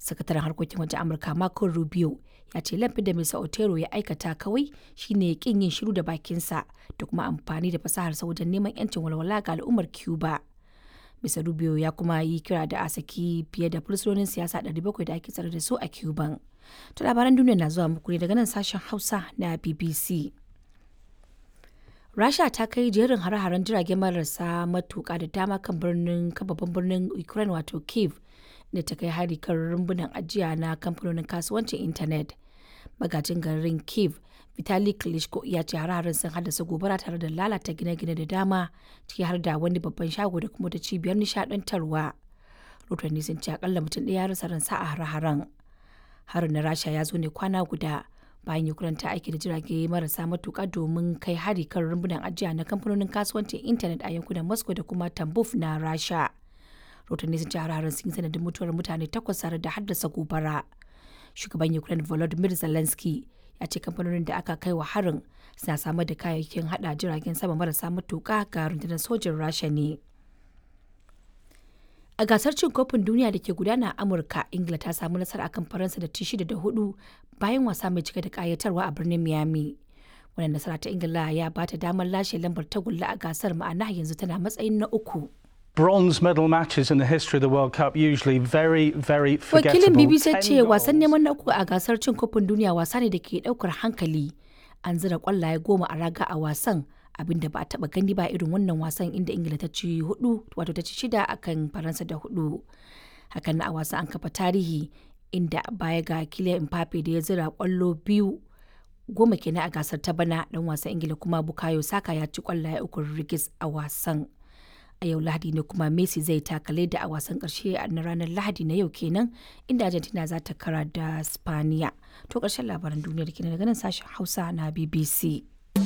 sakataren harkokin wajen amurka marco rubio ya ce laifin da mr otero ya aikata kawai shine kin yin shiru da bakinsa da kuma amfani da fasaharsa wajen neman yancin walwala ga al'ummar cuba mr rubio ya kuma yi kira da a saki fiye da fursunonin siyasa 700 da ake tsare da su a cuban to labaran duniya na zuwa muku ne daga nan sashen hausa na bbc rasha ta kai jerin hare-haren jirage marasa matuka da dama kan birnin babban birnin ukraine wato kiev da ta kai hari kan rumbunan ajiya na kamfanonin kasuwancin intanet magajin garin kiev vitali klitschko ya ce hare-haren sun haddasa gobara tare da lalata gine-gine da dama ciki har da wani babban shago da kuma ta cibiyar nishadantarwa rotanni sun ce akalla mutum ɗaya ya rasa ransa a hare-haren harin na rasha ya zo ne kwana guda bayan ukraine ta aiki da jirage marasa matuka domin kai hari kan rumbunan ajiya na kamfanonin kasuwancin intanet a yankunan moscow da kuma tambuf na rasha rotanni sun ce hare-haren sun yi sanadin mutuwar mutane takwas tare da haddasa gobara shugaban ukraine volodymyr zelensky ya ce kamfanonin da aka kai wa harin suna samar da kayayyakin hada jiragen sama marasa matuka ga rundunar sojin rasha ne a gasar cin kofin duniya da ke gudana a amurka ingila ta samu nasara akan faransa da ci shida da hudu bayan wasa mai cike da kayatarwa a birnin miami wannan nasara ta ingila ya bata damar lashe lambar tagulla a gasar ma'ana yanzu tana matsayin na uku bronze medal matches in the history of the World Cup usually very, very forgettable. Wakilin BBC ce wasan neman na uku a gasar cin kofin duniya wasa ne da ke daukar hankali. An zira kwallaye goma a raga a wasan abinda ba a taba gani ba irin wannan wasan inda Ingila ta ci hudu wato ta ci shida akan Faransa da hudu. Hakan na a wasan an kafa tarihi inda baya ga Kylian Mbappe da ya zira kwallo biyu goma kenan a gasar ta bana dan wasan Ingila kuma Bukayo Saka ya ci kwallaye uku rigis a wasan. a yau lahadi ne kuma messi zai takale da a wasan karshe na ranar lahadi na yau kenan inda argentina za ta kara da spaniya to karshen labaran duniyar kenan daga nan sashen hausa na bbc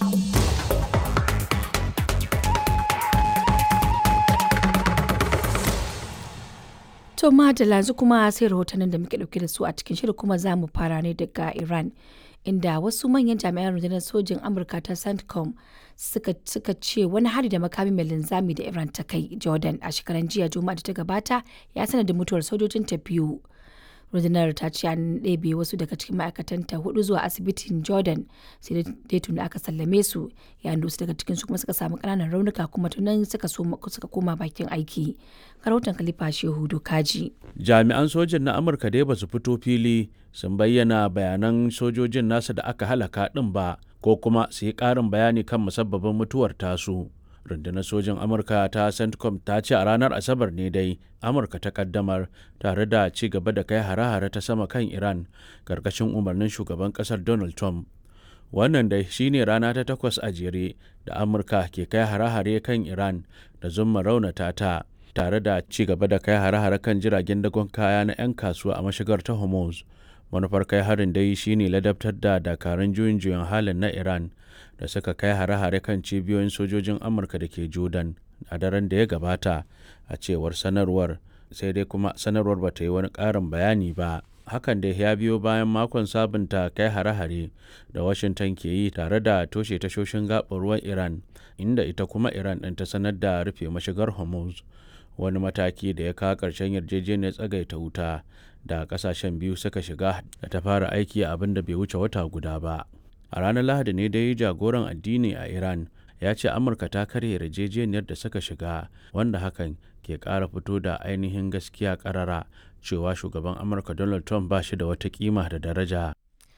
to madalla yanzu kuma sai rahotannin da muke dauke da su a cikin shirin kuma za mu fara ne daga iran inda wasu manyan jami'an rundunar sojin amurka ta centcom suka, suka ce wani hari da makami mai linzami da iran ta kai jordan a shekaran jiya juma'a da ta gabata ya sanar da mutuwar sojojin ta biyu rundunar ta ce an ɗebe wasu daga cikin ma'aikatanta hudu zuwa asibitin jordan sai dai tuni aka sallame su yayin da wasu daga cikin su kuma suka samu ƙananan raunuka kuma tunan suka suka koma bakin aiki rahoton khalifa shehu dokaji jami'an sojin na amurka dai ba su fito fili sun bayyana bayanan sojojin nasa da aka halaka din ba ko kuma su yi ƙarin bayani kan musabbabin mutuwar tasu rundunar sojin amurka ta centcom ta ce a ranar asabar ne dai amurka ta kaddamar tare da ci gaba da kai hare-hare ta sama kan iran karkashin umarnin shugaban kasar donald trump wannan dai shine rana ta takwas a jere da amurka ke kai hare-hare kan iran da zumma raunata ta tare da ci gaba da kai hare-hare kan jiragen dagon kaya na 'yan kasuwa a mashigar ta hormuz manufar kai harin dai shine ladabtar da dakarun juyin juyin halin na iran da suka kai hare-hare kan cibiyoyin sojojin amurka da ke jordan a daren da ya gabata a cewar sanarwar sai dai kuma sanarwar ba ta yi wani ƙarin bayani ba hakan da ya biyo bayan makon sabunta kai hare-hare da washington ke yi tare da toshe tashoshin gaɓar ruwan iran inda ita kuma iran ɗin ta sanar da rufe mashigar hormuz wani mataki da ya kawo ƙarshen yarjejeniyar tsagaita wuta da ƙasashen biyu suka shiga da ta fara aiki a abin da bai wuce wata guda ba a ranar lahadi ne dai jagoran addini a iran ya ce amurka ta karya yarjejeniyar da suka shiga wanda hakan ke ƙara fito da ainihin gaskiya ƙarara cewa shugaban amurka donald trump ba shi da wata kima da daraja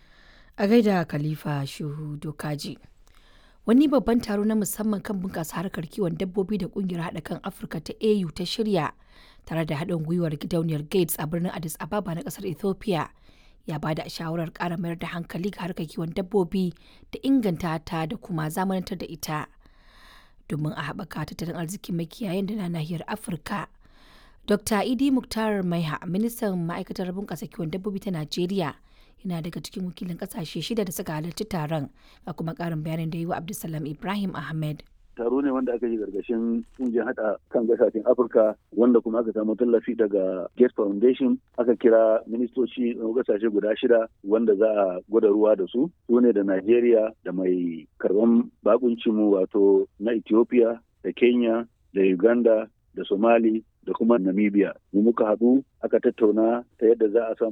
a gaida khalifa shuhu dokaji wani babban taro na musamman kan bunƙasa harkar kiwon dabbobi da ƙungiyar haɗa kan afirka ta au ta shirya tare da haɗin gwiwar gidauniyar gates a birnin addis ababa na ƙasar ethiopia ya ba da shawarar ƙara mayar da hankali ga harkar kiwon dabbobi da inganta ta da kuma zamanantar da ita domin a haɓaka tattalin arzikin makiyayan da na nahiyar afirka dr idi muktar maiha ministan ma'aikatar bunƙasa kiwon dabbobi ta najeriya yana daga cikin wakilin ƙasashe shida da suka halarci taron ga kuma ƙarin bayanin da yi wa abdulsalam ibrahim ahmed taro ne wanda aka yi gargashin kungiyar hada kan gasashen afirka wanda kuma aka samu tallafi daga gates foundation aka kira ministoci na gasashe guda shida wanda za a gwada ruwa da su su ne da nigeria da mai karban bakuncinmu wato na ethiopia da kenya da uganda da somali da kuma namibia mu muka haɗu aka tattauna ta yadda za a samu